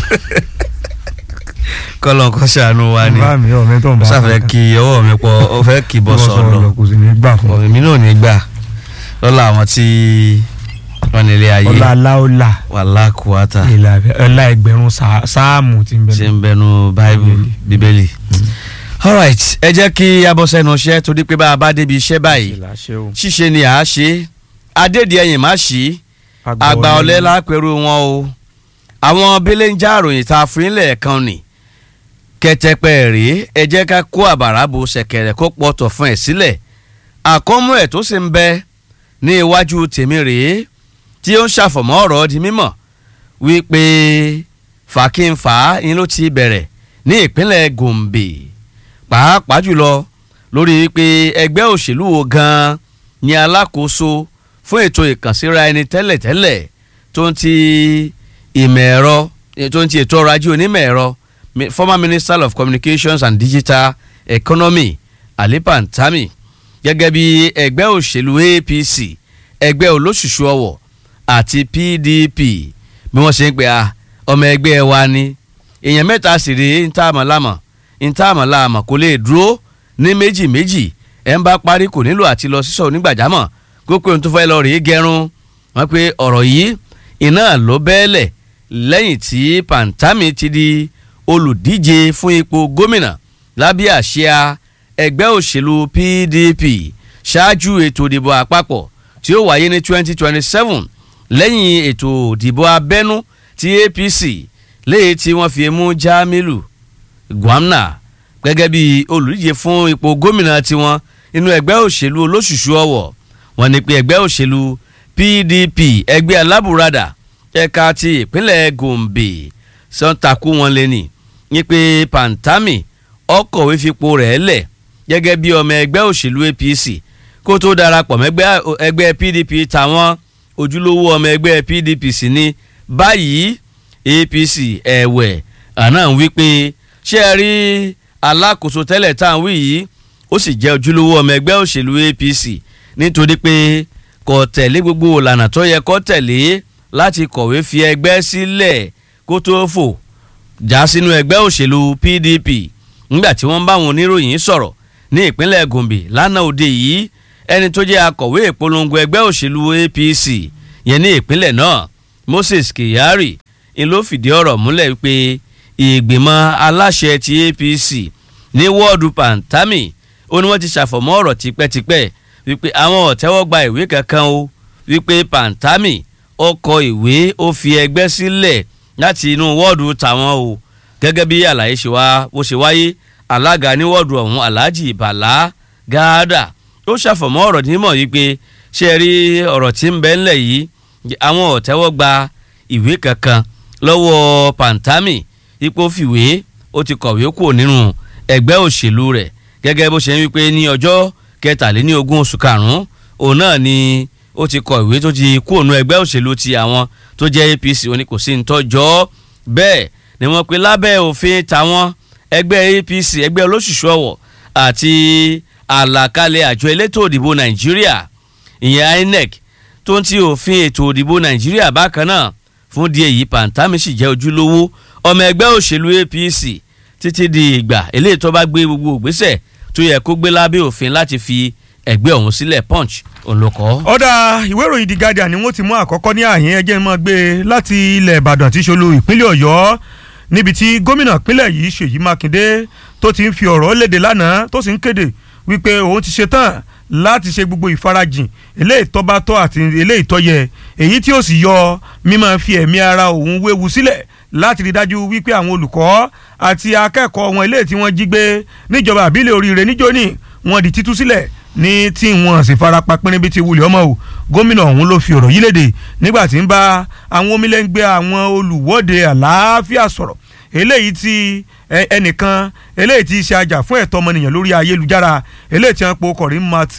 kọ́lọ̀ kọ́ ṣàánú wa ni bá mi ọ̀ mẹ́tọ̀ ń ó bá ṣàfẹ́ kí ọwọ́ mi pọ̀ ó fẹ́ kí bọ́ sọ̀lọ̀ kò sì ní gbà fún ọ. èmi náà ò ní gbà lọ́la àwọn tí wọ́n nílé ayé ọlá aláọlá wàhálà kùwátà ọlá ẹgbẹ̀rún sá- sáàmù ti ń bẹ ṣe ń bẹnu báíbù bíbélì. alright ẹ jẹ́ kí a bọ́ sẹ́nu iṣẹ́ torí pé bá a bá débi iṣẹ́ báyìí ṣíṣe ni à á ṣe adédi ẹ̀yìn má ṣí àgbà ọ̀lẹ́ lápẹ̀rù wọn o àwọn belenja àròyìn tá a fún yín lẹ́ẹ̀kan nì kẹtẹpẹ rèé ẹ jẹ́ ká kó àbàrà bo ṣẹ̀kẹ̀rẹ̀ kó pọ̀tọ̀ fún ẹ̀ sílẹ̀ àkọ́mú ẹ̀ tó sì ń bẹ ní iwájú tèmi rèé tí ó ń ṣàfọ̀mọ́ ọ̀rọ̀ di mímọ̀ wípé fàkínfà yín ló ti bẹ̀rẹ̀ ní ìpínlẹ̀ Gombe pàápàá jùlọ lórí wípé ẹgbẹ́ òṣèlú wo gan-an ni alákòóso fún ètò ìkànsíra ẹni tẹ́lẹ̀tẹ́lẹ̀ tó ń ti ìmọ̀ ẹ̀rọ tó ń ti ètò ọrọ̀ ajé onímọ̀ ẹ̀rọ mi- former minister of communications and digital economy Ali Pantami gẹ́gẹ́ bí ẹgbẹ́ òṣèlú APC ẹgbẹ́ olóṣùṣù ọwọ̀ àti PDP bí wọ́n ṣe ń pè á ọmọ ẹgbẹ́ wa ni èèyàn mẹ́ta sì rèé ń tá àmọ́ lámọ̀ ń tá àmọ́ láàmọ̀ kò lè dúró ní méjì méjì ẹ̀ ń bá parí kò nílò àti lọ sísọ onígbàjámọ̀ kó pé ohun tó fẹ́ lọ rèé gẹrun wọ́n pe ọ̀rọ̀ yìí iná ló bẹ́ẹ̀lẹ̀ lẹ́yìn tí Pantami ti di olùdíje fún ipò gómìnà lábẹ́ àsíá ẹgbẹ́ òṣèlú PDP ṣáájú ètò ìdìbò àpapọ̀ tí ó wáyé ní 2027 lẹ́yìn ètò ìdìbò abẹ́nú ti APC léyìí tí wọ́n fi mú Jamilu Gwamna gẹ́gẹ́ bí olùdíje fún ipò gómìnà tiwọn nínú ẹgbẹ́ òṣèlú olóṣùṣù ọ̀wọ̀ wọ́n ní pé ẹgbẹ́ òṣèlú PDP ẹgbẹ́ alábùradà ẹ̀ka ti ìpínlẹ̀ Gombe sọ́ńtàkù wọn lé ní ní pé Pantami ọkọ̀wé fipò rẹ̀ lẹ̀ gẹ́gẹ́ bí ọmọ ẹgbẹ́ òṣèlú APC kó tó darapọ̀ mẹ́gbẹ́ ẹgbẹ́ PDP tàwọn ojúlówó ọmọ ẹgbẹ́ PDP sì ni báyìí APC ẹ̀wẹ̀ àná ń wí pé ṣé ẹ rí alákòóso tẹ́lẹ̀ tá à ń wí yìí ó sì jẹ́ ojúlówó ọmọ ẹgbẹ́ òṣèlú APC nítorí pé kò tẹ̀lé gbogbo ìlànà tó yẹ kó tẹ̀lé láti kọ̀wé fi ẹgbẹ́ sílẹ̀ kó tó fò já sínú ẹgbẹ́ òṣèlú PDP nígbà tí wọ́n bá àwọn oníròyìn sọ̀rọ̀ ní ìpínlẹ̀ Gombe lánàá òde yìí ẹni tó jẹ́ akọ̀wé ìpolongo ẹgbẹ́ òṣèlú APC yẹn ní ìpínlẹ̀ náà Moses Kyari ń ló fìdí ọ̀rọ̀ múlẹ̀ wípé ìgbìmọ̀ aláṣẹ ti APC ní wọ́ọ̀dù Pantami ó ní wọ́n ti ṣàfọ̀mọ́ ọ̀rọ̀ tipẹ́tipẹ́ wípé àwọn ò tẹ́wọ́ gba ìwé kankan o wípé Pantami ó kọ ìwé ó fi ẹgbẹ́ sílẹ̀ láti inú wọ́ọ̀dù tàwọn o gẹ́gẹ́ bí àlàyé ṣe wá bó ṣe wáyé alága ní wọ́ọ̀dù ọ̀hún Alhaji Bala Gada ó ṣàfọ̀mọ́ ọ̀rọ̀ nímọ̀ yìí pé ṣé ẹ rí ọ̀rọ̀ tí ń bẹ ńlẹ̀ yìí àwọn ò tẹ́wọ́ gba ìwé kankan lọ́wọ́ Pantami ipò fìwé ó ti kọ̀wé kúrò nínú ẹgbẹ́ òṣèlú rẹ̀ gẹ́gẹ́ bó ṣe ń wípé ní ọjọ́ kẹtàléní ogún oṣù karùn-ún òun náà ni ó ti kọ ìwé tó ti kúrò nínú ẹgbẹ́ òṣèlú ti àwọn tó jẹ́ APC ó ní kò sí ntọ́jọ́ bẹ́ẹ̀ ni wọ́n pe lábẹ́ òfin tàwọn ẹgbẹ́ APC ẹgbẹ́ olóṣùṣù ọ̀wọ̀ àti àlàkalẹ̀ àjọ elétò òdìbò Nàìjíríà ìyẹn INEC tó ń ti òfin ètò òdìbò Nàìjíríà bákan náà fún díẹ̀ yìí Pantami sì jẹ́ ojúlówó ọmọ ẹgbẹ́ òṣèlú APC títí di ìgbà eléyìí tó bá gbé gbogbo ìgbésẹ̀ tó yẹ kó gbé lábẹ́ òfin láti fi ẹgbẹ́ ọ̀hún sílẹ̀ Punch olùkọ́. ọ̀dà ìwé ìròyìn The Guardian ni wọ́n ti mú àkọ́kọ́ ní àyín ẹjẹ́ mọ́ gbé láti ilẹ̀ Ìbàdàn tí ṣolú ìpínlẹ̀ Ọ̀yọ́ níbi tí gómìnà ìpínlẹ̀ yìí Ṣèyí Mákindé tó ti ń fi ọ̀rọ̀ léde lánàá tó sì ń kéde wípé òun ti ṣetán láti ṣe gbogbo ìfarajìn eléyìí tó bá tọ́ àti eléyìí tó yẹ èyí tí ó sì yọ mímọ́ fi ẹ̀mí ara òun wéwu sílẹ̀ láti rí dájú wípé àwọn olùkọ́ àti akẹ́kọ̀ọ́ wọn eléyìí tí wọ́n jí gbé níjọba àbílẹ̀ oríire níjóní wọ́n di títú sílẹ̀ ní tí wọ́n sì farapa pínrín bíi ti wulẹ̀ ọmọ o gómìnà ọ̀hún ló fi ọ̀rọ̀ yìí léde nígbà tí ń bá àwọn omilẹ́ngbẹ́ àwọn olùwọ́de àlàáfíà sọ̀rọ̀ eléyìí tí ẹnìkan eléyìí tí ṣe ajá fún ẹ̀tọ́ ọmọnìyàn lórí ayélujára eléyìí tí wọ́n po kọ̀rí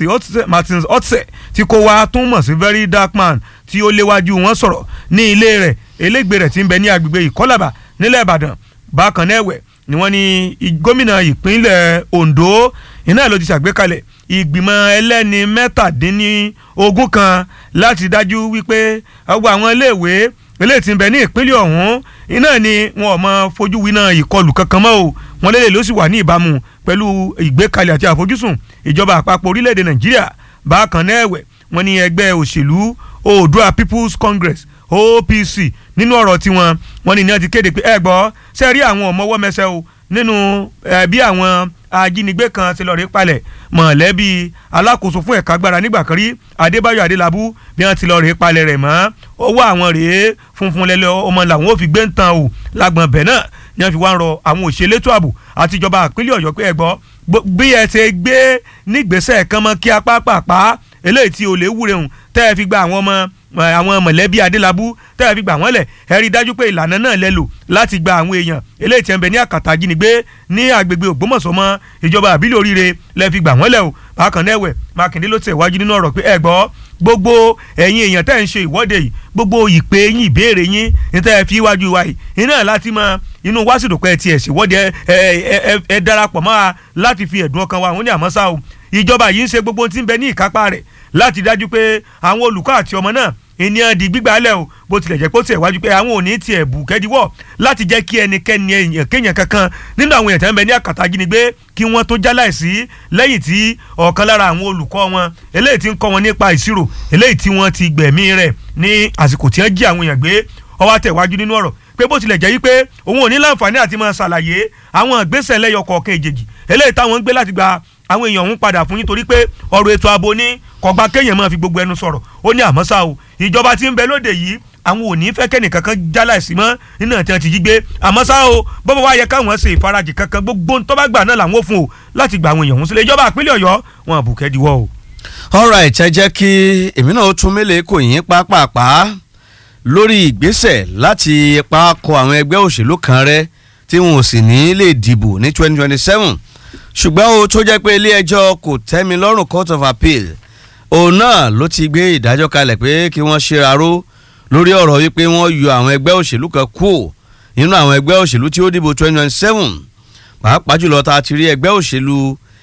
Martin Otse tí kò wá tún mọ̀ sí very dark man tí ó léwájú wọn sọ̀rọ̀ ní ilé rẹ̀ elégbè rẹ̀ tí ń bẹ ní agbègbè ìkọ́làbà nílẹ̀ Ìbàdàn bákan náà ẹ̀wẹ̀ ni wọ́n ní gómìnà ìpínlẹ̀ Ondo iná ló ti ṣàgbékalẹ̀ ìgbìmọ̀ ẹlẹ́ni mẹ́tàdínní ogún kan láti dájú wípé gbogbo àwọn iléèwé eléyìí tí ń bẹ ní ìpínlẹ̀ ọ̀hún iná ni wọn ò mọ fojú winá ìkọlù kankan mọ́ o wọn lélẹ̀ ló sì wà ní ìbámu pẹ̀lú ìgbékalẹ̀ àti àfojúsùn ìjọba àpapọ̀ orílẹ̀-èdè nàìjíríà bákan náà ẹ̀wẹ̀ wọn ní ẹgbẹ́ òṣèlú oòduà people's congress opc nínú ọ̀rọ̀ tiwọn wọn ní ní wọ́n ti kéde pé ẹ gbọ́ ṣe rí àwọn ọmọwọ́ mẹsẹ̀ o nínú bí àwọn ajínigbé kan ti lọ rí palẹ̀ mọ̀lẹ́bí alákòóso fún ẹ̀ka agbára nígbà kan rí adébáyọ̀ adélábù bí wọ́n ti lọ rí palẹ̀ rẹ̀ mọ́ owó àwọn rèé funfun lẹ́lẹ́ ọmọ làwọn ò fi gbé ń tan o lágbọ̀n bẹ̀ náà ni wọ́n fi wá ń rọ àwọn òṣèlétò ààbò àti ìjọba àpínlẹ̀ ọ̀yọ́ pé ẹ gbọ́ bí ẹ ṣe gbé nígbésẹ̀ kan mọ́ kí apá pàpà eléyìí tí olè wúre hùn tẹ́ ẹ fi gba àwọn ọmọ àwọn mọ̀lẹ́bí adélábù tẹ́ ẹ fi gbà wọ́n lẹ̀ ẹ rí i dájú pé ìlànà náà lẹ lò láti gba àwọn èèyàn eléyìí tí ẹ ń bẹ ní àkàtà ajínigbé ní agbègbè ògbómọ̀ṣọ́ mọ́ ìjọba àbílẹ̀ oríire lẹ fi gbà wọ́n lẹ̀ o bákan náà ẹ̀wẹ̀ mákindé ló tẹ̀ wájú nínú ọ̀rọ̀ pé ẹ gbọ́ gbogbo ẹ̀yin èèyàn tẹ́ ń ṣe ìwọ́de yìí gbogbo ìpè yín ìbéèrè yín ní tẹ́ ẹ fi wájú wa yìí iná láti mọ inú wásìdò pé ẹ tiẹ̀ ṣèwọ́de ẹ ẹ ẹ darapọ̀ mọ́ wa láti fi ẹ̀dùn ọkàn wa àwọn ní àmọ́ ṣá o ìjọba yìí ń ṣe gbogbo tí ń bẹ ní ìkápá rẹ̀ láti dájú pé àwọn olùkọ́ àti ọmọ náà ènìyàn di gbígbà lẹ̀ o bó tilẹ̀ jẹ́ pé ó tiẹ̀ wájú pé àwọn ò ní tiẹ̀ bù kẹ́díwọ̀ láti jẹ́ kí ẹnikẹ́ni èèyàn kéèyàn kankan nínú àwọn èèyàn tẹ́ ń bẹ ní àkàtà ajínigbé kí wọ́n tó jáláìsí lẹ́yìn tí ọ̀kan lára àwọn olùkọ́ wọn eléyìí tí ń kọ́ wọn nípa ìṣirò eléyìí tí wọ́n ti gbẹ̀mí rẹ̀ ní àsìkò tí wọ́n jí àwọn èèyàn gbé ó wá tẹ̀ wájú nínú ọ̀rọ̀ pé bó tilẹ̀ jẹ́ wípé òun ò ní láǹfààní àti máa ṣàlàyé àwọn ìgbésẹ̀ lẹ́yọ kọ̀ọ̀kan èjèèjì eléyìí táwọn ń gbé láti gba àwọn èèyàn ọ̀hún padà fún yín torí pé ọ̀rọ̀ ètò ààbò ní kọ̀gbá kéèyàn máa fi gbogbo ẹnu sọ̀rọ̀ ó ní àmọ́ ṣá o ìjọba tí ń bẹ lóde yìí àwọn ò ní fẹ́ kẹ́nì kankan jáláìsí mọ́ nínú àti àti jí gbé àmọ́ ṣá o bọ́bá wa yẹ káwọn ṣe ìfarajì kankan gbogbo tó bá gbà náà làwọn ò fún o láti gba àwọn èèyàn ọ̀hún sílẹ̀ ìjọba àpínlẹ̀ ọ̀yọ́ wọn àbùkẹ́ diwọ́ o. alright ẹ jẹ́ kí èmi náà ó tún mélèé kò yín pápápá lórí ìgbésẹ̀ láti pa kọ àwọn ẹgbẹ́ òṣèlú kan rẹ́ tí wọn ò sì ní lè dìbò ní twenty twenty seven ṣùgbọ́n o tó jẹ́ pé ilé ẹjọ́ kò tẹ́mi lọ́rùn court of appeal òun náà ló ti gbé ìdájọ́ kalẹ̀ pé kí wọ́n ṣe aró lórí ọ̀rọ̀ wípé wọ́n yọ àwọn ẹgbẹ́ òṣèlú kan kú nínú àwọn ẹgbẹ́ òṣèlú tí ó dìbò twenty twenty seven pàápàá jùlọ tá a ti rí ẹgbẹ́ òṣèlú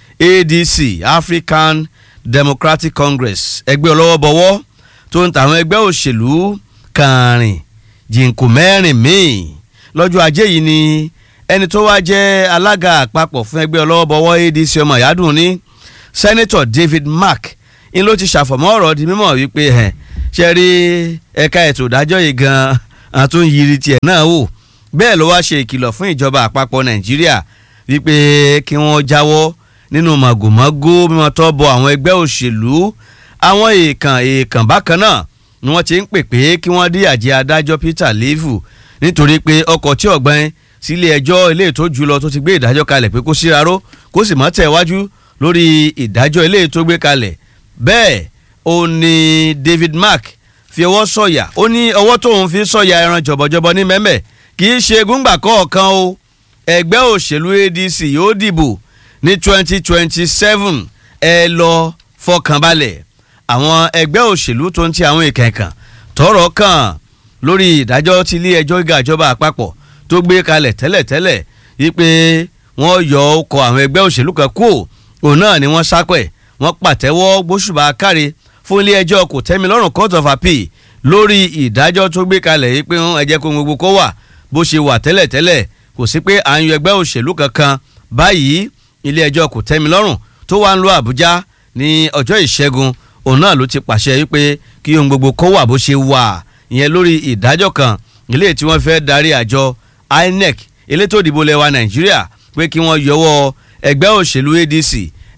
ADC African Democratic Congress ẹgbẹ́ ọlọ́wọ́bọwọ́ tó ń ta àwọn ẹgbẹ́ òṣèlú kàrin jìnkù mẹ́rin míì lọ́jọ́ ajé yìí ni ẹni tó wá jẹ́ alága àpapọ̀ fún ẹgbẹ́ ọlọ́wọ́bọwọ́ ADC ọmọ ìyádùn ní Senator David Mark ń ló ti ṣàfọ̀mọ́ ọ̀rọ̀ di mímọ̀ wípé ẹ̀ ṣe rí ẹ̀ka ètò ìdájọ́ yìí gan-an àtúnyìírí tiẹ̀ náà wò bẹ́ẹ̀ ló wá ṣe ìkìlọ̀ fún ìjọba àpapọ̀ Nàìjíríà wípé kí wọ́n jáwọ́ nínú màgòmágó mímọ́ tó bọ àwọn ẹgbẹ́ òṣèlú àwọn èèkàn èèkàn bákan náà ni wọ́n ti ń pè pé kí wọ́n dí àjẹ́ adájọ́ Peter Levu nítorí pé ọkọ̀ tí ọ̀gbẹ́n sílé ẹjọ́ ilé ètò jùlọ tó ti gbé ìdájọ́ kalẹ̀ pé kó síraró kó sì mọ́ tẹ̀ wájú lórí ìdájọ́ ilé ètò gbé kalẹ̀ bẹ́ẹ̀ ó ní David Mark fi ọwọ́ sọ̀yà ó ní ọwọ́ tóun fi sọ̀yà ẹran jọ̀bọ̀jọ̀bọ̀ ní mẹ́mẹ́ kì í ṣe gúngbà kọ̀ọ̀kan o ẹgbẹ́ òṣèlú ADC yóò dìbò ní twenty twenty seven ẹ lọ fọkànbalẹ̀ àwọn ẹgbẹ́ òṣèlú tó ń ti àwọn ìkẹ̀kàn tọ́rọ̀ kàn lórí ìdájọ́ tí ilé ẹjọ́ gíga ìjọba àpapọ̀ tó gbé kalẹ̀ tẹ́lẹ̀tẹ́lẹ̀ wípé wọ́n yọ ọkọ̀ àwọn ẹgbẹ́ òṣèlú kan kú òun náà ni wọ́n sápẹ̀ wọ́n pàtẹ́wọ́ gbóṣùbà káre fún ilé ẹjọ́ kò tẹ́mi lọ́rùn court of appeal lórí ìdájọ́ tó gbé kalẹ̀ yìí pé ẹ jẹ́ kó gbogbo kó wà bó ṣe wà tẹ́lẹ̀tẹ́lẹ̀ kò sí pé à ń yọ ẹgbẹ́ òṣèlú kankan báyìí ilé ẹjọ́ kò tẹ́mi lọ́rùn tó wà ń lo Àbújá ní ọjọ́ ìṣẹ́gun òun náà ló ti pàṣẹ wípé kí ohun gbogbo kó wà bó ṣe wà ìyẹn lórí ìdájọ́ kan ilé tí wọ́n fẹ́ darí àjọ INEC elétò ìdìbò lẹwa Nàìjíríà pé kí wọ́n yọwọ́ ẹgbẹ́ òṣèlú ADC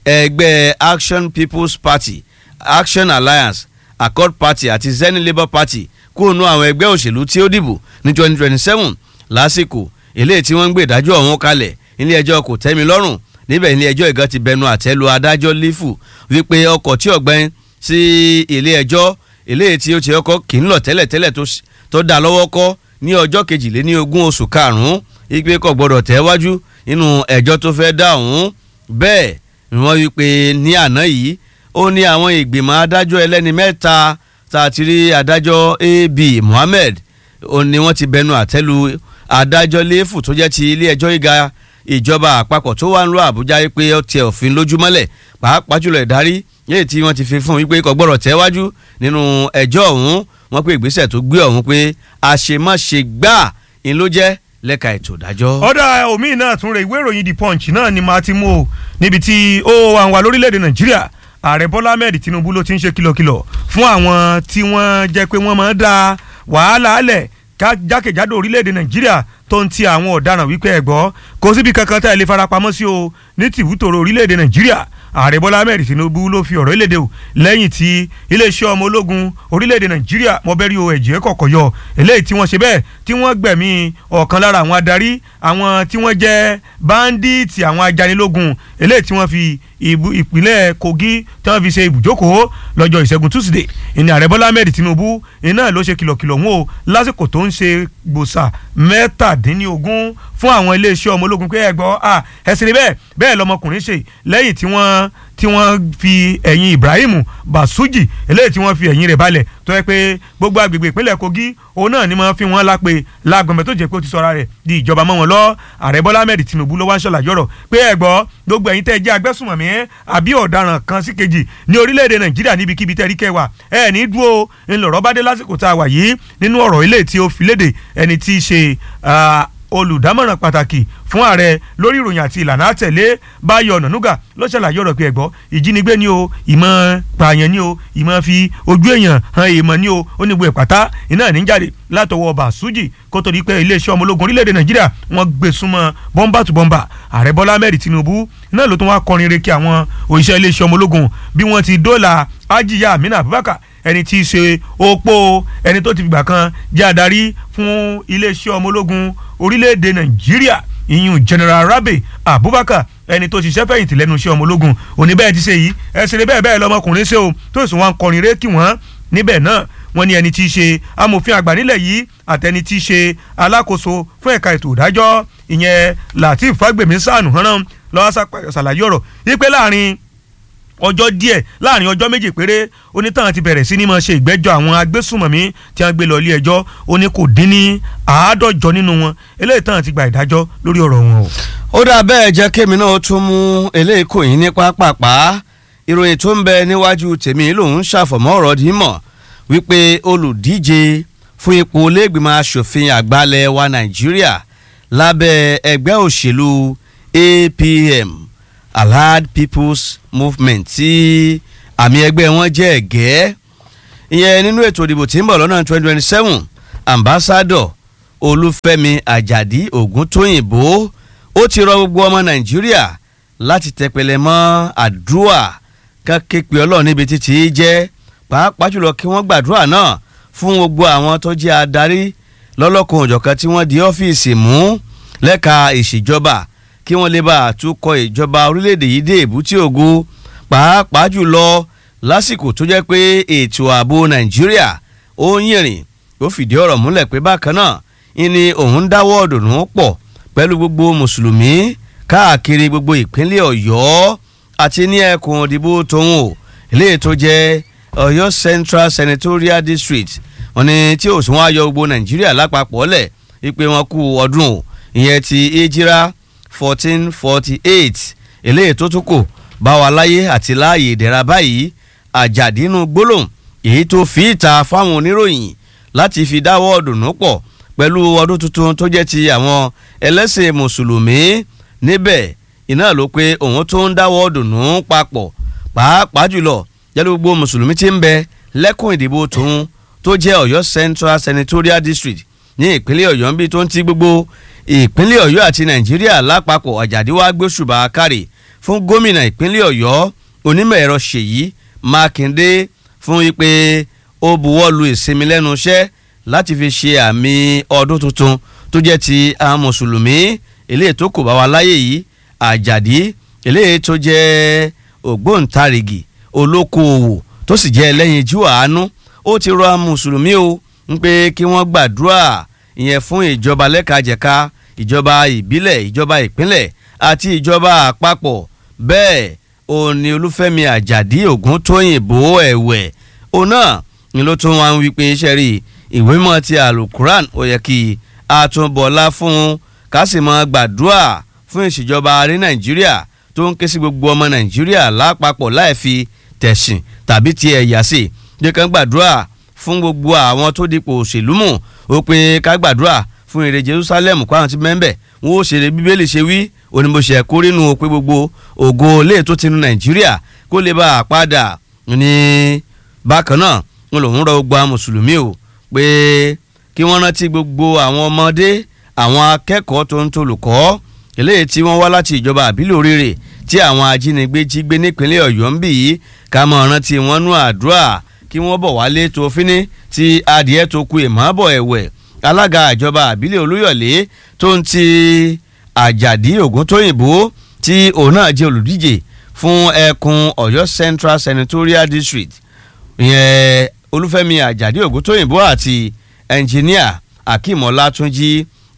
ẹgbẹ́ Action People's Party Action Alliance Accord Party àti Zenith Labour Party kúrò nú àwọn ẹgbẹ́ òṣèlú tí ó dìbò ní twenty twenty seven lásìkò eléyìí tí wọ́n ń gbé ìdájọ́ ọ̀hún kalẹ̀ ilé ẹjọ́ kò tẹ́mi lọ́rùn níbẹ̀ ilé ẹjọ́ ìgan ti bẹnu àtẹ́lu adájọ́ lífù wípé ọkọ̀ tí ọ̀gbẹ́n sí ilé ẹjọ́ eléyìí tí ó ti ọkọ̀ kì í lọ tẹ́lẹ̀tẹ́lẹ̀ tó dá lọ́wọ́ kọ́ ní ọjọ́ kejìléní ogún oṣù karùn-ún ìpè kò gbọ́dọ̀ tẹ̀wájú nínú ẹjọ́ tó fẹ́ dá ọ̀hún bẹ́ẹ̀ ni wọ́n wí pé ní àná yìí ó ní àwọn ìgbìmọ̀ adájọ́ ẹlẹ́ni mẹ́ta tá a ti rí adájọ́ ab Mohammed ó ní wọ́n ti bẹnu àtẹ́lu adájọ́ léfù tó jẹ́ ti ilé ẹjọ́ gíga ìjọba àpapọ̀ tó wà ń lọ Àbújá pé ó tiẹ̀ òfin lójúmọ́lẹ̀ pàápàá jùlọ ìdarí yéè tí wọ́n ti fi fún wípé kò gbọ́dọ̀ tẹ̀wájú nínú ẹjọ́ ọ̀hún wọ́n pé ìgbésẹ̀ tó gbé ọ̀hún pé àṣemáṣe gbà ń ló jẹ́ lẹ́ka ètò ìdájọ́. ọ̀dà omi náà tún rẹ̀ ìwé ìròyìn the punch náà ni màá ti mú o níbi tí ó wà wà lórílẹ̀‐èdè nàìjíríà ààrẹ bọ́lá ahmed tinubu ló ti ń ṣe kìlọ̀kìlọ̀ fún àwọn tí wọ́n jẹ́ pé wọ́n máa ń da wàhálà alẹ̀ jákèjádò orílẹ̀‐èdè nàìjíríà tó ń ti àwọn ọ̀daràn wípé ẹ̀gbọ́ kò síbi kankan tá ẹ lè farapamọ́ sí o ní tìbútòrò orílẹ̀‐èdè nàìjíríà ààrẹ bọ́lá ahmed tinubu ló fi ọ̀rọ̀ ìlédè o lẹ́yìn tí iléeṣẹ́ ọmọ ológun orílẹ̀‐èdè nàìjíríà mọ̀bẹ́rì o ẹ̀jẹ̀ kọ̀kọ̀ yọ eléyìí tí wọ́n ṣe bẹ́ẹ̀ tí wọ́n gbẹ̀mí ọ̀kan lára àwọn adarí àwọn tí wọ́n jẹ́ báńdíìtì àwọn ajanilógun eléyìí tí wọ́n fi ìpínlẹ̀ kogi tí wọ́n fi ṣe ibùjókòó lọ́jọ́ ìṣẹ́gun tuesday ìní ààrẹ bọ́lá ahmed tinubu iná ló ṣe kìlọ̀kìlọ̀ wọn o lásìkò tó ń ṣe gbòòsà mẹ́tàdínlógún fún àwọn iléeṣẹ́ ọmọ ológun pé ẹ gbọ́ ẹsìn rí bẹ́ẹ̀ bẹ́ẹ̀ lọmọkùnrin ṣe lẹ́yìn tí wọ́n tí wọ́n fi ẹ̀yìn ibrahim basuji eléyìí tí wọ́n fi ẹ̀yìn rẹ̀ balẹ̀ tó yẹ pé gbogbo agbègbè ìpínlẹ̀ kogi òun náà ni wọ́n fi wọ́n lápè lágbọ̀nbẹ tó jẹ́ pé ó ti sọra rẹ̀ di ìjọba mọ́ wọn lọ ààrẹ bọ́lá ahmed tinubu ló wá ń ṣàlàyé ọ̀rọ̀ pé ẹ gbọ́ gbogbo ẹ̀yin tẹ́ ẹ jẹ́ agbésùnmọ̀mí àbí ọ̀daràn kan sí kejì ní orílẹ̀-èdè nàìjíríà níbikíbi tẹ́ rí kẹwàá ẹ ní dúró ńlọrọ̀ bá dé lásìkò tá a wà yìí nínú ọ̀rọ̀ ilé tí ó fi léde ẹni tí í ṣe olùdámọ̀ràn pàtàkì fún ààrẹ lórí ìròyìn àti ìlànà àtẹ̀lé báyọ̀ ọ̀nànúgà ló ṣàlàyé ọ̀rọ̀ pé ẹ̀gbọ́ ìjínigbé ni o ìmọ̀ pààyàn ni o ìmọ̀ fi ojú èèyàn han èèmọ̀ ni o ó ní gbogbo ìpàtà iná ní jáde látọwọ́ bàṣújì kó tó di pé iléeṣẹ́ ọmọ ológun orílẹ̀-èdè nàìjíríà wọ́n gbé súnmọ́ bọ́mbà tó bọ́mbà ààrẹ bọ́lá ahmed tinubu náà ló tún wá kọrin re kí àwọn òṣìṣẹ́ iléeṣẹ́ ọmọ ológun bí wọ́n ti dóòlà ajiya amina abubakar ẹni tí í ṣe opó ẹni tó ti fìgbà kan jẹ́ adarí fún iléeṣẹ́ ọmọ ológun orílẹ̀-èdè nàìjíríà ìyún general rabi abubakar ẹni tó ṣiṣẹ́ fẹ̀yìntì lẹ́nu iṣẹ́ ọmọ ológun òní bẹ́ẹ̀ ti ṣe yìí ẹ̀sìn ní bẹ́ẹ̀ bẹ́ẹ̀ lọ́mọkùnrin ṣe o tó sì wọ́n kọrin ré kí wọ́n níbẹ̀ náà wọ́n ní ẹni tí í ṣe amòfin àgbà nílẹ̀ yìí àtẹni tí í ṣe alákòóso fún ẹ̀ka ètò ìdájọ́ ìyẹn lateef fagbemi sànù hànán lọ́wọ́ ṣàlàyé ọ̀rọ̀ wípé láàrin ọjọ́ díẹ̀ láàrin ọjọ́ méjì péré onítàn ti bẹ̀rẹ̀ sí ní máa ṣe ìgbẹ́jọ́ àwọn agbésùmọ̀mí tí wọ́n gbé lọ ilé ẹjọ́ ó ní kò dín ní àádọ́jọ nínú wọn eléyìí tàn ti gba ìdájọ́ lórí ọ̀rọ̀ wọn o. ó dà bẹ́ẹ̀ jẹ́ kémi náà tún mú eléyìí kò yín ní pápápá ìròyìn tó ń bẹ níwájú tèmi lòun ṣàfọ̀mọ́ ọ̀rọ̀ dì í mọ̀ wípé olùdíje fún ipò lẹ́gbìmọ̀ asòfin àgbàlẹ̀ wa nàìjíríà lábẹ́ ẹgbẹ́ òṣèlú APM allied people's movement tí àmì ẹgbẹ́ wọn jẹ́ ẹ̀gẹ́ ìyẹn nínú ètò ìdìbò tí ń bọ̀ lọ́nà twenty twenty seven ambassador olúfẹ́mi àjàdí ògúntóyìnbó ó ti rọ gbogbo ọmọ nàìjíríà láti tẹpẹlẹ mọ́ àdúrà ká képe ọlọ́run níbi títí jẹ́ pàápàá jùlọ kí wọ́n gbàdúrà náà fún gbogbo àwọn tó jẹ́ adarí lọ́lọ́kan òjọ̀kan tí wọ́n di ọ́fíìsì mú lẹ́ka ìṣèjọba kí wọ́n lè bá àtúkọ̀ ìjọba orílẹ̀-èdè yìí dé èbúté ògo pàápàá jùlọ lásìkò tó jẹ́ pé ètò ààbò nàìjíríà ó ń yìnrìn ó fìdí ọ̀rọ̀ múlẹ̀ pé bákan náà ìní òun dáwọ́ ọ̀dùnnú pọ̀ pẹ̀lú gbogbo mùsùlùmí káàkiri gbogbo ìpínlẹ̀ ọ̀yọ́ àti ní ẹkùn òdìbò tóun ò eléyìí tó jẹ́ ọ̀yọ́ central senatorial district wọ́n ní tí òsùn wọn ayọ gbogbo nàìjíríà lápapọ̀ lẹ̀ wípé wọn kú ọdún o ìyẹn ti ejira fourteen forty eight eléyìí tó tún kò bá wa láyé àti láàyè ìdẹ̀ra báyìí àjàdínú gbólóhùn èyí tó fi ìta fáwọn oníròyìn láti fi dáwọ́ ọ̀dùnnú pọ̀ pẹ̀lú ọdún tuntun tó jẹ́ ti àwọn ẹlẹ́sìn mùsùlùmí níbẹ̀ iná ló pé òun tó ń dáwọ́ ọ̀dùnnú papọ̀ pàápàá jùlọ jẹ́lú gbogbo mùsùlùmí tí ń bẹ lẹ́kùn ìdìbò tòun tó jẹ́ ọ̀yọ́ central senatorial district ní ìpínlẹ̀ ọ̀yọ́ ń bí tó ń ti gbogbo ìpínlẹ̀ ọ̀yọ́ àti nàìjíríà lápapọ̀ àjàdí wá gbóṣùbà kárì fún gómìnà ìpínlẹ̀ ọ̀yọ́ onímọ̀ ẹ̀rọ ṣèyí mákindé fún wípé ó buwọ́lu ìsinmi lẹ́nu iṣẹ́ láti fi ṣe àmì ọdún tuntun tó jẹ́ ti àwọn mùsùlùmí eléyìí tó kò bá wa láyé yìí àjàdí eléyìí tó jẹ́ ògbóǹtarìgì olókoòwò tó sì jẹ́ ẹlẹ́yinjú àánú ó ti rọ àwọn mùsùlùmí o ń pé kí wọ́n gbàdúrà ìyẹn fún ìjọba lẹ́kajẹ̀ka ìjọba ìbílẹ̀ ìjọba ìpínlẹ̀ àti ìjọba àpapọ̀ bẹ́ẹ̀ òun ni olúfẹ́mi àjàdí ògúntóyìnbó ẹ̀wẹ̀ òun náà ni ló tún wá ń wí pé iṣẹ́ rí ìwé mọ́ ti alukuran ó yẹ kí a tún bọ̀lá fún ká sì mọ́ gbàdúrà fún ìṣèjọba ní nàìjíríà tó ń ké sí gbogbo ọmọ nàìjíríà lápapọ̀ láì fi tẹ̀sìn tàbí ti ẹ̀yà sí jẹ́ kán gbàdúrà fún gbogbo àwọn tó dipò òṣèlú mú ó pé ká gbàdúrà fún èrè Jerusalem kó àwọn ti mẹ́ńbẹ̀ wọn ó ṣeré bíbélì ṣe wí onímọ̀ṣẹ́ kórínú pé gbogbo ògo lè tó ti nu Nàìjíríà kó lè bá a padà ní bákan náà wọn lòún rọ gbogbo àwọn mùsùlùmí o pé kí wọ́n rántí gbogbo àwọn ọmọdé àwọn akẹ́kọ̀ọ́ tó ń tolùkọ́ eléyìí tí wọ́n wá láti ìjọba àbílẹ̀ oríire tí àwọn ajínigbé jí gbé nípínlẹ̀ ọ̀yọ́ ń bì yìí ká mọ̀ rántí wọn nú àdúrà kí wọ́n bọ̀ wálé tó fíní tí adìẹ tó ku ìmọ̀ọ́bọ̀ ẹ̀wẹ̀ alága ìjọba àbílẹ̀ olúyọ̀lé tó ń ti àjàdí ògúntóyìnbó tí òun náà jẹ́ olùdíje fún ẹkùn ọ̀yọ́ central senatorial district ìyẹn olúfẹ́mi àjàdí ògúntóyìnbó àti ẹnjìníà akeem ọlátúnjì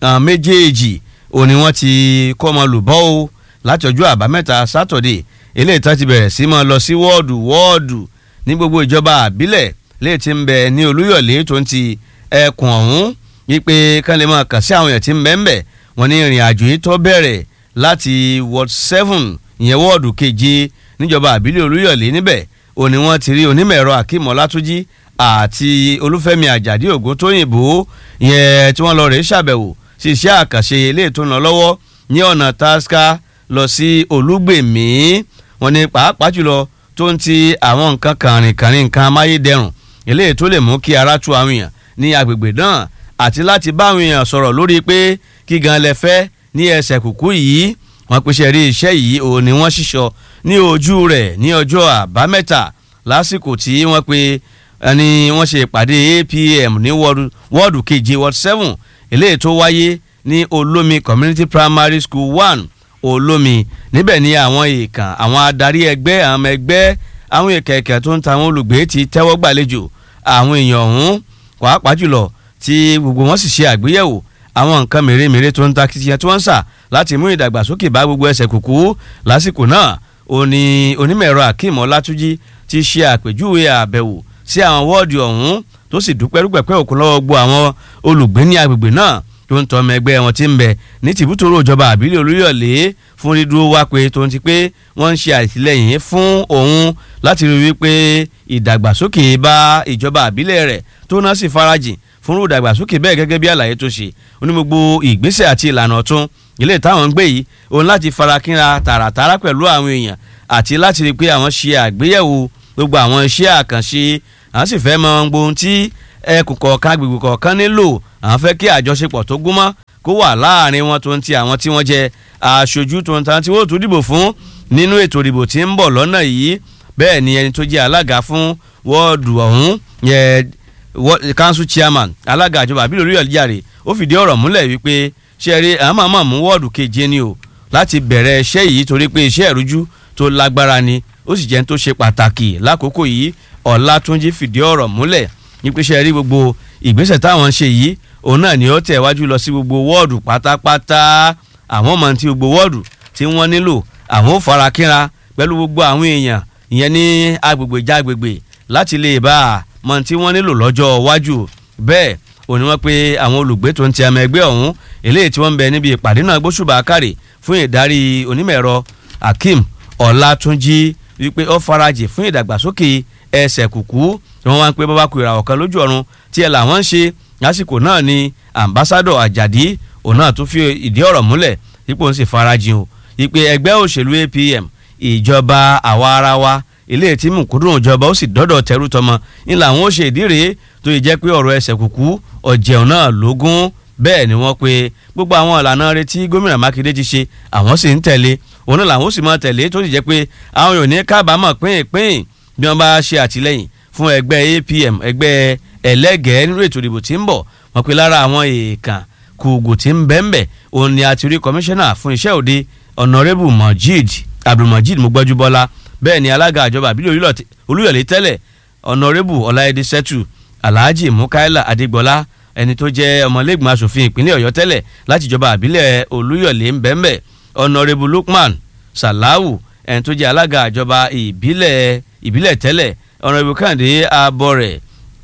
méjèèjì òní wọ́n ti kọ́ ọmọ lùbọ́ o láti ọjọ́ àbámẹ́ta sátọ̀dẹ̀ eléyìí tán ti bẹ̀rẹ̀ sí máa lọ sí wọ́ọ̀dù wọ́ọ̀dù ní gbogbo ìjọba àbílẹ̀ léè ti ń bẹ ní olúyọ̀lé tó ń ti ẹkùn ọ̀hún wípé kán lè máa kàn sí àwọn èèyàn tí ń bẹ ń bẹ̀ wọ́n ní ìrìn àjò yìí tó bẹ̀rẹ̀ láti ward seven ìyẹn wọ́ọ̀dù keje níjọba àbílẹ̀ olúyọ̀lé níbẹ̀ òní wọ́n ti rí onímọ̀ ẹ̀rọ akeem ọlátúnjì àti olúfẹ́mi àjàdí ògúntóyìnbó ìyẹn tí wọ́n lọ rèé ṣàbẹ̀wò sí iṣẹ́ àkànṣe ilé tó ń lọ lọ́wọ́ ní ọ̀nà tasca lọ sí olúgbèmí wọn ní pàápàá jùlọ tó ń ti àwọn nǹkan kàrìnkàrìn nǹkan amáyédẹrùn eléyìí tó lè mú kí ara tu àwọn èèyàn ní agbègbè náà àti láti bá àwọn èèyàn sọ̀rọ̀ lórí pé kí gan lẹ fẹ́ ní ẹsẹ̀ kùkú yìí wọ́n pèsè rí iṣẹ́ yìí òun ni wọ́n ṣíṣọ ní ojú rẹ̀ ní ọjọ́ àbámẹ́ta lásìkò tí wọ́n pe ẹni wọ́n ṣe ìpàdé APM ní wọ́ọ̀dù keje wọ́ọ̀dù seven eléyìí tó wáyé ní olómi community primary school one olómi níbẹ̀ ni àwọn èèkàn àwọn adarí ẹgbẹ́ àwọn ọmọ ẹgbẹ́ àwọn ìkẹ̀kẹ̀ tó ń ta àwọn olùgbé ti tẹ́wọ́ gbàlejò àwọn èèyàn ọ̀hún pàápàá jùlọ tí gbogbo wọn sì ṣe àgbéyẹ̀wò àwọn nǹkan mèremère tó ń ta kìtìyàn tí wọ́n ń sà láti mú ìdàgbàsókè bá gbogbo ẹsẹ̀ kùkú lásìkò náà òní onímọ̀-ẹ̀rọ akeem ọlátúnjì ti ṣe àpèjúwe àbẹ̀wò sí àwọn wọ́ọ̀dù ọ̀hún tó sì dúpẹ́ rúpẹ́pẹ́ òkú lọ́wọ́ gbọ́ àwọn olùgbé ní agbègbè náà tó ń tọmọ ẹgbẹ́ wọn ti ń bẹ ní tìbútòrò ìjọba àbílẹ̀ olúyọ̀lé fún dídúró wá pé tó ń ti pé wọ́n ń ṣe àtìlẹ́yìn fún òun láti rí wípé ìdàgbàsókè bá ìjọba àbílẹ̀ rẹ̀ tó náà sì farajìn fún ìdàgbàsókè bẹ́ẹ̀ gẹ́gẹ́ bí àlàyé tó ṣe oní gbogbo ìgbésẹ̀ àti ìlànà ọ̀tún ilé táwọn ń gbé yìí òun láti farakínra tààràtàrà pẹ̀lú àwọn èèyàn àti láti rí i pé àwọn ṣe àgbéyẹ̀wò gbogbo àwọn iṣẹ́ àkànṣe àwọn sì fẹ́ mọ ohun tí ẹkùn kọ̀ọ̀kan agbègbè kọ̀ọ̀kan nílò àwọn fẹ́ kí àjọṣepọ̀ tó gúnmọ́ kó wà láàrin wọn tó ń ti àwọn tí wọ́n jẹ aṣojú tó ń ta tí wọ́n tún dìbò fún nínú ètò ìdìbò tí ń bọ̀ lọ́nà yìí bẹ́ẹ̀ ni ẹni tó jẹ́ alága fún wọ́ọ̀dù ọ̀hún yẹ council chairman alága ìjọba àbílẹ̀ orí ọ̀lẹ́jàre ó fìdí ọ̀rọ̀ múlẹ̀ wípé ṣe eré àwọn máa mú wọ́ọ̀dù keje ni o láti bẹ̀rẹ̀ iṣẹ́ yìí torí pé iṣẹ́ ìrújú tó lágbára ni ó sì jẹ́ tó ṣe pàtàkì lákòókò yìí ọ̀làtúnjì fìdí ọ̀rọ̀ múlẹ̀ nípasẹ̀ rí gbogbo ìgbésẹ̀ táwọn ń ṣe yìí òun náà ni ó tẹ̀ wájú lọ sí gbogbo wọ́ọ̀dù pátápátá àwọn ọmọ tí gbogbo wọ́ọ̀dù tí wọ́n nílò àwọn ò fara kínra pẹ̀lú gbogbo àwọn èèyàn ìyẹn ní agbègbè jágbègbè láti lè bá a mọ tí wọ́n nílò lọ́jọ́ iwájú bẹ́ẹ̀ òní wọ́n pé àwọn olùgbé tó ń ti àmọ́ ẹgbẹ́ ọ̀hún eléyìí tí wọ́n ń bẹ níbi ìpàdé náà gbóṣùbà kárì fún ìdarí onímọ̀ ẹ̀rọ Akeem Ọlátúnjí wípé ó farajì fún ìdàgbàsókè ẹsẹ̀ kùkú tí wọ́n wá ń pé bàbá kù ìràwọ̀ kan lójú ọ̀run tí ẹ làwọn ń ṣe lásìkò náà ni ambassadọ Àjàdí òun náà tún fi ìdí ọ̀rọ̀ múlẹ̀ ipò ń sì farajìn o ìpè ẹgbẹ́ òṣèlú APM ìjọba àwa ara wa ilé tí mùkúndùn ìjọba ó sì dọ́dọ̀ tẹrú tọmọ ní làwọn ó ṣe ìdí rèé tó yẹ jẹ́ pé ọ̀rọ̀ ẹsẹ̀ kùkú ọ̀jẹun náà lógún bẹ́ẹ̀ ni wọ́n pe gbogbo àwọn ìlànà rẹ̀ tí gómìnà Mákindé ti ṣe àwọn sì ń tẹ̀lé òun náà làwọn ó sì máa tẹ̀lé tó sì jẹ́ pé àwọn yòó ní kábàámọ̀ pínpín bí wọ́n bá ṣe àtìlẹ́yìn fún ẹgbẹ́ APM ẹgbẹ́ ẹlẹ́gẹ̀ẹ́ nínú ètò ìdìbò tí ń bọ̀ wọ́n pe lára àwọn èèkàn kùgù tí ń bẹ́ńbẹ́ òun ni àti rí kọmíṣánná fún iṣẹ́ òde ọ̀nàrẹ́bù Majid Abdulmajid Mugbọ́júbọ́lá bẹ́ẹ̀ ni alága àjọba àbílẹ̀ Olúyọ̀lé tẹ́lẹ̀ ọ̀nàrẹ́bù Ọláyẹdẹ Sẹ́tù Alhaji Mukaila Adégbọlá ẹni tó jẹ́ ọmọlẹ́gbọ̀n asòfin ìpínlẹ̀ Ọ̀yọ́ tẹ́lẹ̀ láti ìjọba àbílẹ̀ Olúyọ̀lé ń bẹ́ńbẹ́ ọ̀nàrẹ́bù Lukman Salawu ẹni tó jẹ́ alága àjọba ìbílẹ̀ ìbílẹ̀ tẹ́lẹ̀ ọ̀nàrẹ́bù Kàndé Abọ́rẹ̀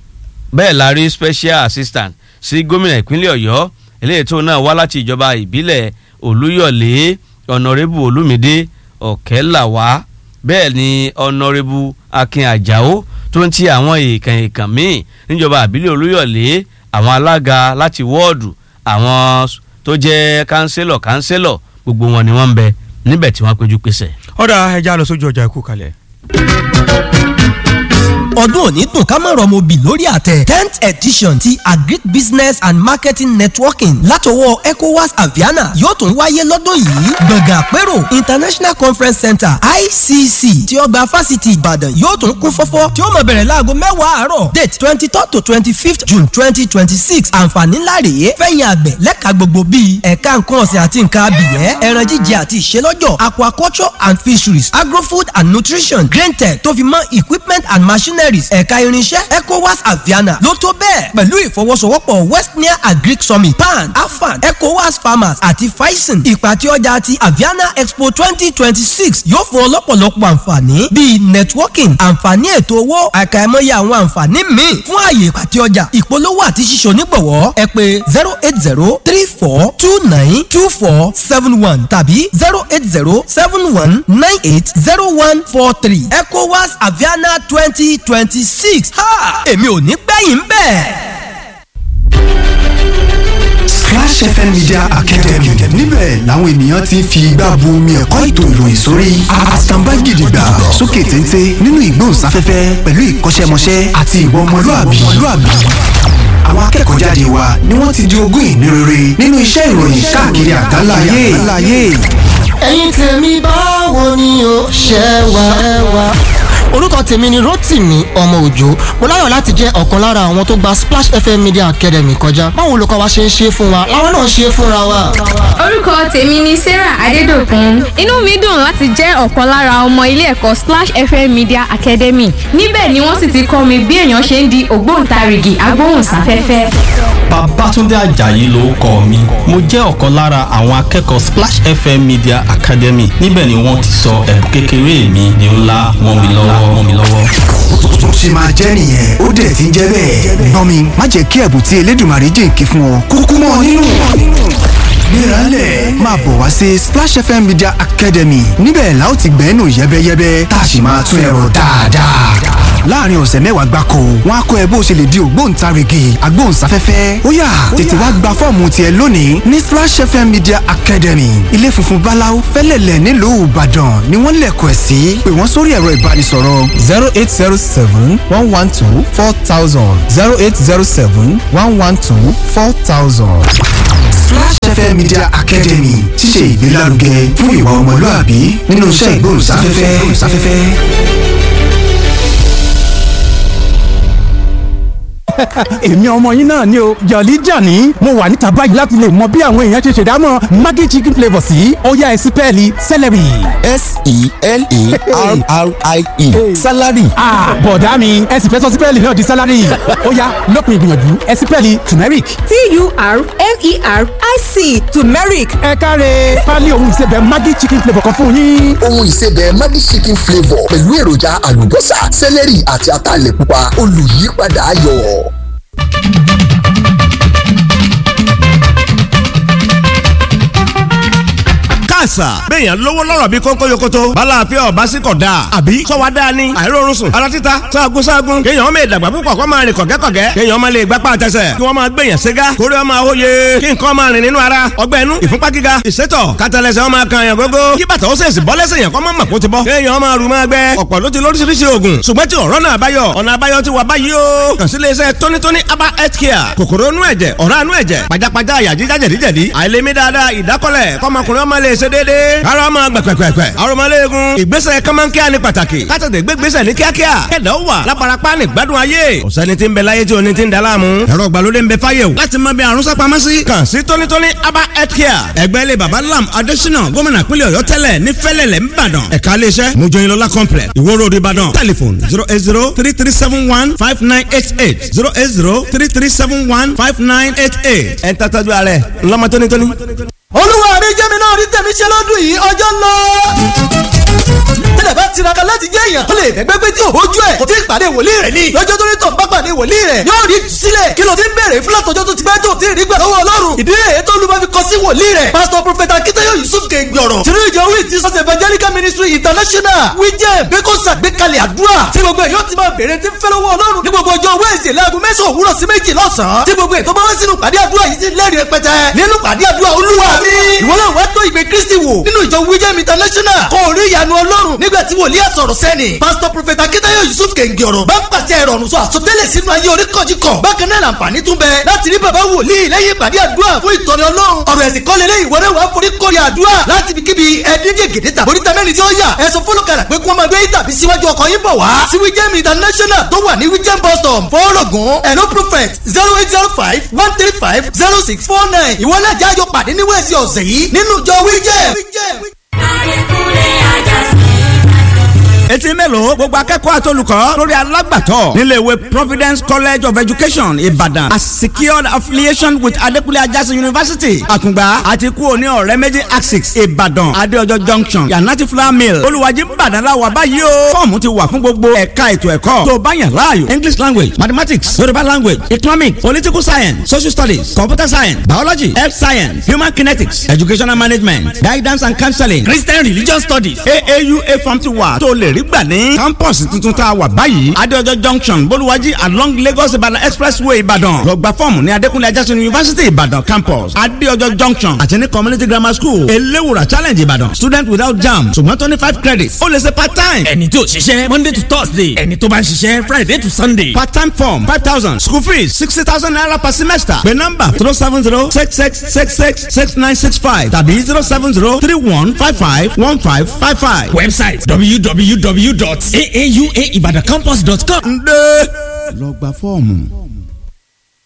bẹ́ẹ̀ la rí special assistant sí gómìnà ìpínlẹ̀ Ọ̀yọ́ eléyìí tó náà wá láti ìjọba ìbílẹ̀ Olúyọ̀lé ọ̀nàrẹ́bù Olúmídé Ọ̀kẹ́làwá bẹ́ẹ̀ ni ọ̀nàrẹ́bù Akin Àjàó tó ń ti àwọn èèkàn èèkàn míì níjọba àbílẹ̀ olúyọ̀lé àwọn alága láti wọ́ọ̀dù àwọn tó jẹ́ kánsílọ̀ kánsílọ̀ gbogbo wọn ni wọ́n ń bẹ níbẹ̀ tí wọ́n péjú pésẹ̀. ọ̀dà ẹja lọ sójú ọjà ikú kalẹ̀. ọdún òní dùn ká má rọmọ bì lórí àtẹ tenth edition ti agric business and marketing networking látọwọ́ ecowas aviana yóò tún wáyé lọ́dún yìí gbọ̀ngàn àpérò international conference center icc tí ọgbà fásitì ìbàdàn yóò tún kún fọ́fọ́ tí ó máa bẹ̀rẹ̀ láago mẹ́wàá àárọ̀ date twenty third to twenty fifth june twenty twenty six àǹfààní ńlá rèé fẹ̀yìn àgbẹ̀ lẹ́ka gbogbo bíi ẹ̀ka nǹkan ọ̀sìn àti nǹkan abìyẹ́ ẹran jíjẹ àti ìṣelọ́jọ̀ aquaculture and fisheries agrofood and nutrition grain tech tó fi mọ́ equipment and machineries ẹ̀ka irinṣẹ́ ecowas aviana ló tó bẹ́ẹ̀ pẹ̀lú ìfọwọ́sowọ́pọ̀ westnia agric summit pan afan ecowas farmers àti faisen ìpàtẹ ọjà ti aviana expo twenty twenty six yóò fún ọ lọ́pọ̀lọpọ̀ àǹfààní bíi networking àǹfààní ètò owó àkàìmọye àwọn àǹfààní míì fún ààyè ìpàtẹ ọjà ìpolówó àti ṣíṣe onígbọ̀wọ́ ẹ pé zero eight zero three four two nine two four seven one tàbí zero eight zero seven one nine eight zero one four three ecowas aviana twenty twenty six ha èmi ò ní gbẹ̀yìn bẹ́ẹ̀. Splash FM Media Academy níbẹ̀ làwọn ènìyàn ti ń fi igbá bu omi ẹ̀kọ́ ètò ìròyìn sórí àtàǹbá gidigba sókè téńté nínú ìgbóhùnsáfẹ́fẹ́ pẹ̀lú ìkọ́ṣẹ́mọṣẹ́ àti ìwà ọmọlúàbí. àwọn akẹ́kọ̀ọ́ jáde wa ni wọ́n ti di ogún ìní rere nínú iṣẹ́ ìròyìn káàkiri àgbáláyé. ẹ̀yin tèmi báwo ni o ṣe wà. orúkọ tèmi ni Rotimi ọmọ òjò mo láyọ̀ láti jẹ́ ọ̀kan lára àwọn tó gba Splash FM Media Academy kọjá báwo olùkọ́ wa ṣe ń ṣe fún wa láwọn náà ṣe fúnra wa. orúkọ tèmi ni sarah adédọ̀kun inú mi dùn láti jẹ́ ọ̀kan lára ọmọ ilé ẹ̀kọ́ splash fm media academy níbẹ̀ ni wọ́n sì ti kọ́ mi bí èèyàn ṣe ń di ògbóǹtarìgì agbóhùnsáfẹ́fẹ́. Babátúndé Àjàyí ló kọ mi mo jẹ́ ọ̀kan lára àwọn akẹ́kọ̀ọ́ Splash FM Media Academy níbẹ̀ ni wọ́n ti sọ ẹ̀bùn kékeré mi di ńlá mọ́ mi lọ́wọ́ mọ́ mi lọ́wọ́. tó ṣe máa jẹ́ nìyẹn ó dẹ̀ ti ń jẹ́ bẹ́ẹ̀. gbọ́n mi má jẹ́ kí ẹ̀bùn tí Elédùmarè jìnkí fún ọ kúkú mọ́ ọ nínú. gbéralẹ̀ máa bọ̀ wá sí Splash FM Media Academy níbẹ̀ la ó ti gbẹ́nu yẹ́bẹ́yẹ́bẹ́ tá a sì máa tún ẹ̀rọ dáadáa. láàrin ọ̀sẹ̀ mẹ́wàá gbáko wọn á kọ́ ẹ bó ṣe lè di ògbóǹtarìgì agbóhùnsáfẹ́fẹ́ ó yá tètè wá gba fọ́ọ̀mù tiẹ̀ lónìí ní Splash FM Media Academy ilé funfun báláú fẹ́lẹ̀lẹ̀ nílùú Ìbàdàn ni wọ́n lẹ̀kọ̀ ẹ̀ sí pé wọ́n sórí ẹ̀rọ ìbánisọ̀rọ̀ zero eight zero seven one one two four thousand zero eight zero seven one one two four thousand. Flash FM Media Academy ṣíṣe ìgbélárugẹ fún ìwà ọmọlúàbí nínú iṣẹ́ ìgbóhùnsáfẹ́fẹ́. èmi ọmọ yín náà ni o jọ̀lí jàní mo wà níta báyìí láti lè mọ bí àwọn èèyàn ṣe ṣèdámọ̀ maggi chicken flavour sí ọ̀yá ẹ̀sìn pẹ́ẹ́lí celery. s-e-l-e-r-r-i-e salary. bọ̀dá mi ẹ̀sìn fẹ́ sọ sí pẹ́ẹ́lí náà di salary ọ̀yá lópin ìgbìyànjú ẹ̀sìn pẹ́ẹ́lí turmeric. t-u-r-m-e-r-i-c turmeric. ẹ káre pálí ohun ìsebẹ̀ maggi chicken flavour kan fún yín. ohun ìsebẹ̀ maggi chicken flavour pẹ̀lú èròjà àlùbọ́sà celery àti ataalẹ̀ pupa olùyípadà ayọ̀. àṣà. béèyàn lówó lọ́rọ̀ bí kónkó yokoto. balàáfíà ọba sí kọ̀ dáa. àbí sọ́wọ́ dáa ni. àìrórun sùn. ara títa sáàgùn sáàgùn. kéèyàn ọmọ ìdàgbà púpọ̀ kó máa rìn kọ̀gẹ́kọ̀gẹ́. kéèyàn ọmọ lè gbápá àtẹsẹ̀. kí wọ́n máa gbèyàn ségá. kórè ọmọ àwòye. kí nǹkan máa rìn nínú ara. ọgbẹ́ inú ìfúnpá gíga. ìsétọ̀ kátàlẹ́sẹ̀ ọmọ kan yàn gógó. kí bàtà ó sèṣì bọ́ lẹ́sẹ̀ yàn kọ́ mọ́ màkó ti bọ́. kéèyàn ọmọ àrùn máa gbẹ. ọ̀pọ̀ ló ti lóríṣiríṣi oògùn. ṣùgbọ́n tí ọ̀rọ̀ náà báyọ̀ ọ̀nà àbáyọ ti wà báyìí o. kàn sí iléeṣẹ́ tónítóní aba health care. kòkòrò inú ẹ̀jẹ̀ ọ̀rá inú ẹ̀jẹ̀ pajápajá àyà jíjá jẹ̀díjẹ̀dí. àìlèmí dáadáa ìdákọ́lẹ̀ kọ́mọkùnrin ọmọ lè ṣe déédéé. ara ọmọ gbẹ̀pẹ̀pẹ̀pẹ̀. aromọléegun ìgbésẹ̀ kọ́mọ́nkíá ní pàtàkì. kátàtẹ̀ gbégbésẹ̀ ní kíákíá. kẹ̀dá ó wà lábarapá ní gbádùn ayé. ọ̀sẹ́ni tí ń bẹ láyé tí o ní ti ń da láàmú. ẹ̀rọ ìgbàlódé ń bẹ fáyé o. láti mọ bí àrùn sápamọ́ sí. kàn sí tónítóní aba health care. ẹgbẹ́ ilé baba lam adésínà gómìnà pínlẹ̀ ọ̀yọ́ tẹ́lẹ̀ ní fẹ́lẹ̀lẹ̀ ńbàdàn. ẹ̀ka iléeṣẹ́ mojoyinlọ́lá complex ìwó road ìbàdàn. telephone zero eight zero three three seven one five nine eight eight zero eight zero three three seven one five nine eight eight. ẹ̀ ń tàtàjú ààrẹ ńlọmọ tónítóní olúwa mi jẹ́ mi náà rí tẹ̀mí ṣe lọ́dún yìí ọjọ́ ń lọ. tẹ́lẹ̀ bá tiraka láti jẹ́ èèyàn tó lè bẹ́gbẹ́ pé tí ò bójú ẹ̀ kò tí ì pàdé wòlíì rẹ̀ ni lọ́jọ́ tó ní tọ̀ bá pàdé wòlíì rẹ̀ yóò rí sílẹ̀ kí ló ti ń bèrè fún látọjọ́ tó ti pẹ́ tó ti rí gbà lọ́wọ́ ọlọ́run ìdí èyí tó lùmọ́ fi kọ sí wòlíì rẹ̀ pásítọ̀ prọfẹ̀tà akíntayọ̀ yusuf kẹ́ngbọ̀rọ̀ tìrú ìjọ wí ti sọ́sẹ̀ evangelical ministry international wíjẹ́ bẹ́kọ̀ sàgbékalẹ̀ àdúrà tí gbogbo èyí ó ti máa bèrè tí ń fẹ́ lọ́wọ́ ọlọ́run ní gbogbo ọjọ́ wẹ́ẹ̀sì láago mẹ́sàn-án òwúrọ̀ sí méjì lọ́sàn-án tí gbogbo ètò bá wá sínú pàdé àdúrà yìí sí lẹ́rìí rẹpẹtẹ nínú pàdé àdúrà olúwa mi ìwọ náà wá tó ìgbé kristi wò nínú ìjọ wíjẹ́ international kò rí ìyanu ọlọ́run nígbà tí wòlíì àsọ̀rọ̀ sẹ́ni pásítọ̀ prọfẹ̀tà akíntayọ̀ yusuf kẹ̀ǹgì ọ̀rọ̀ bá ń pàṣẹ ìrọ̀rùn sọ àsọtẹ́lẹ̀ sínú ayé oríkọ̀jìkọ̀ bákan náà làǹfààní tún bẹ láti rí bàbá wòlíì lẹ́yìn ìpàdé àdúrà fún ìtọ́ni ọlọ́run ọ̀rọ̀ ẹ̀sìn kọ́lé lé ìwọ náà wà á forí kórè àdúrà láti fi kíbi ẹ̀ẹ́dígè gèdè tàbí oríta mẹ́rin tí ó yà ẹ̀sùn fọlọ́kàrà pé kí wọ́n máa gbé tàbí síwájú ọkọ̀ yín bọ̀ wá sí wíjẹ́m international tó wà ní wíjẹ́m bus stop fọ́ọ̀rọ̀gùn ẹ̀nó prophet zero eight zero five one three five zero six four nine ìwọ náà jájọ pàdé ní wẹ́ẹ̀sì ọ̀sẹ̀ yìí nínú ìjọ wíjẹ́m. etí mélòó gbogbo akẹ́kọ̀ọ́ àtolùkọ́ lórí alágbàtọ́ nílé ìwé providence college of education ìbàdàn a secured affiliation with adekunle ajásí university àkùngbà àti kú òní ọ̀rẹ́ méjì axis ìbàdàn adéọjọ́ junction yanati flour mill olùwàjì ìbàdàn la wà báyìí o fọ́ọ̀mù ti wà fún gbogbo ẹ̀ka ètò ẹ̀kọ́ tó bá yàn láàyò english language mathematics yorùbá language economic political science social studies computer science biology health science human kinetics educational management guidance and counseling christian religion studies aaua form ti wà tó lè rí gbà ní campus tuntun tá a wà báyìí adéọjọ́ junction bolúwájí along lagos ìbàdàn expressway ìbàdàn lọ gba fọ́ọ̀mù ní adékúnlé ajásùn university ìbàdàn campus adéọjọ́ junction àti ní community grammar school eléwùrà challenge ìbàdàn student without jam ṣùgbọ́n tó ní five credits ó lè ṣe part time. ẹni tí ò ṣiṣẹ́ monday to thursday ẹni tó bá ń ṣiṣẹ́ friday to sunday. part time form five thousand school fees sixty thousand naira per semester pé nọ́mbà zero seven zero six six six six six nine six five tàbí zero seven zero three one five five one five five five. website www www.aauaibadacampus.com. ǹdẹ́ lọ gba fọ́ọ̀mù.